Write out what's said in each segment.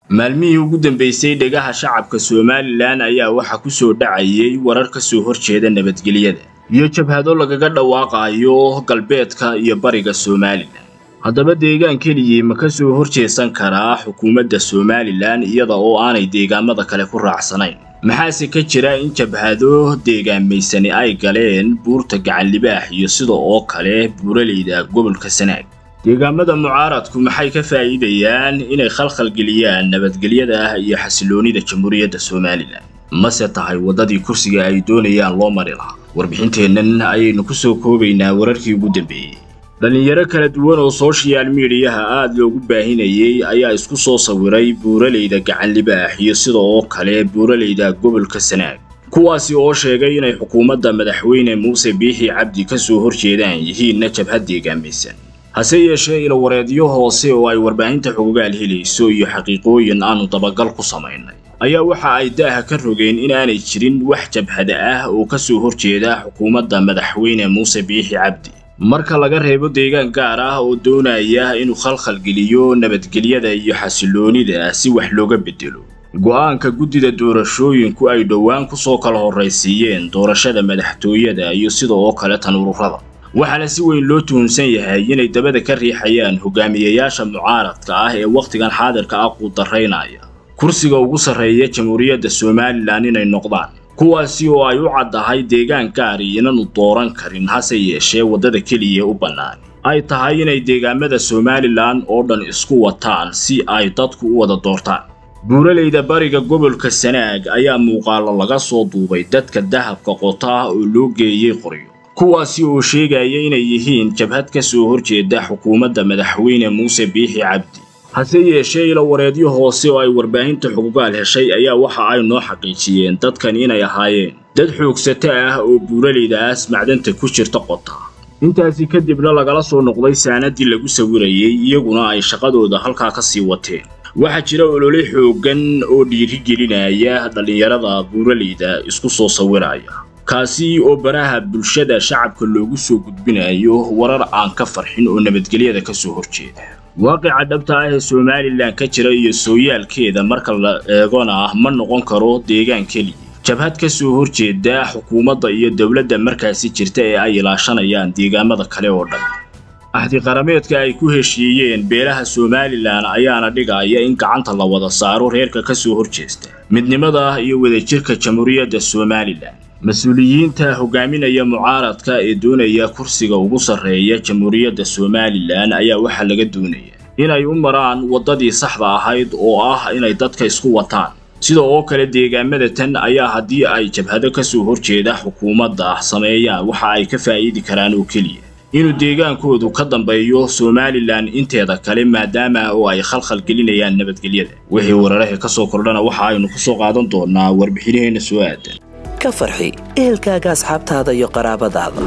maalmihii ugu dambeysay dhegaha shacabka somalilan ayaa waxaa ku soo dhacayay warar ka soo horjeeda nabadgelyada iyo jabhado lagaga dhawaaqayo galbeedka iyo bariga somalilan haddaba deegaan keliyii ma ka soo horjeesan karaa xukuumadda somalilan iyada oo aanay deegaamada kale ku raacsanayn maxaase ka jira in jabhado deegaamaysani ay galeen buurta gacanlibaax iyo sida oo kale buuraleyda gobolka sanaag deegaamada mucaaradku maxay ka faa'iidayaan inay khalkhalgeliyaan nabadgelyada iyo xasiloonida jamhuuriyadda somalilan mase tahay waddadii kursiga ay doonayaan loo mari lahaa warbixinteennan ayaynu ku soo koobaynaa wararkii ugu dambeeyey dhallinyaro kala duwan oo sooshiyaal miidiyaha aad loogu baahinayay ayaa isku soo sawiray buuraleyda gacanlibaax iyo sida oo kale buuraleyda gobolka sanaag kuwaasi oo sheegay inay xukuumadda madaxweyne muuse biixi cabdi ka soo horjeedaan yihiinna jabhad deegaamaysan hase yeeshee ilawareedyo hoose oo ay warbaahinta xogogaal helayso iyo xaqiiqooyin aanu dabagal ku samaynay ayaa waxa ay daaha ka rogeen inaanay jirin wax jabhada ah oo ka soo horjeeda xukuumadda madaxweyne muuse biixi cabdi marka laga reebo deegaan gaar ah oo doonaya inuu khalkhalgeliyo nabadgelyada iyo xasiloonida si wax looga bedelo go'aanka guddida doorashooyinku ay dhowaan ku soo kala horraysiiyeen doorashada madaxtooyada iyo sida oo kale tan ururada waxaana si weyn loo tuhunsan yahay inay dabada ka riixayaan hogaamiyayaasha mucaaradka ah ee wakhtigan xaadirka ah quudaraynaya kursiga ugu sarreeya jamhuuriyadda somalilan inay noqdaan kuwaasi oo ay u caddahay deegaan gaari inaanu dooran karin hase yeeshee waddada keliya u bannaan ay tahay inay deegaamada somalilan oo dhan isku wataan si ay dadku u wada doortaan buuraleyda bariga gobolka sanaag ayaa muuqaalo laga soo duubay dadka dahabka qota oo loo geeyey qoryo kuwaasi oo sheegaya inay yihiin jabhad ka soo horjeeda xukuumadda madaxweyne muuse biixi cabdi hase yeeshee ilawareedyo hoose oo ay warbaahinta xugugaal heshay ayaa waxa ay noo xaqiijiyeen dadkan inay ahaayeen dad xoogsato ah oo buuraleydaas macdanta ku jirta qota intaasi kadibna lagala soo noqday saanadii lagu sawirayay iyaguna ay shaqadooda halkaa ka sii wateen waxaa jira olole xooggan oo dhiirigelinaya dhallinyarada buuraleyda isku soo sawiraya kaasi oo baraha bulshada shacabka loogu soo gudbinayo warar aan ka farxin oo nabadgelyada ka soo horjeeda waaqica dhabta ah ee somalilan ka jira iyo sooyaalkeeda marka la eegona ma noqon karo deegaan keliya jabhad ka soo horjeeda xukuumadda iyo dowladda markaasi jirta ee ay ilaashanayaan deegaamada kale oo dhan axdiqarameedka ay ku heshiiyeen beelaha somalilan ayaana dhigaya in gacanta la wada saaro reerka ka soo horjeesta midnimada iyo wadajirka jamhuuriyadda somalilan mas-uuliyiinta hogaaminaya mucaaradka ee doonaya kursiga ugu sarreeya jamhuuriyadda somalilan ayaa waxaa laga doonaya inay u maraan waddadii saxda ahayd oo ah inay dadka isku wataan sida oo kale deegaamada tan ayaa haddii ay jabhado ka soo horjeeda xukuumadda sameeyaan waxa ay ka faa'iidi karaan oo keliya inuu deegaankoodu ka dambeeyo somalilan inteeda kale maadaama oo ay khalkhal gelinayaan nabadgelyada wixii wararaha ka soo kordhana waxa aynu ku soo qaadan doonaa warbixinaheenna soo aadan ka farxi ehelkaaga asxaabtaada iyo qaraabadaada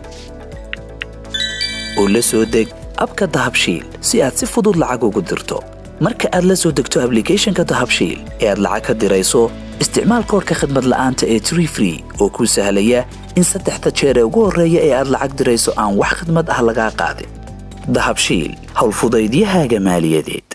oo la soo deg abka dahabshiil si aad si fudud lacag ugu dirto marka aad la soo degto ablicathonka dahabshiil ee aad lacag ka dirayso isticmaal koorka khadmad la'aanta ee tree free oo kuu sahlaya in saddexda jeer ee ugu horreeya ee aad lacag dirayso aan wax khadmad ah lagaa qaadin dahabshiil howlfudaydiyahaaga maaliyadeed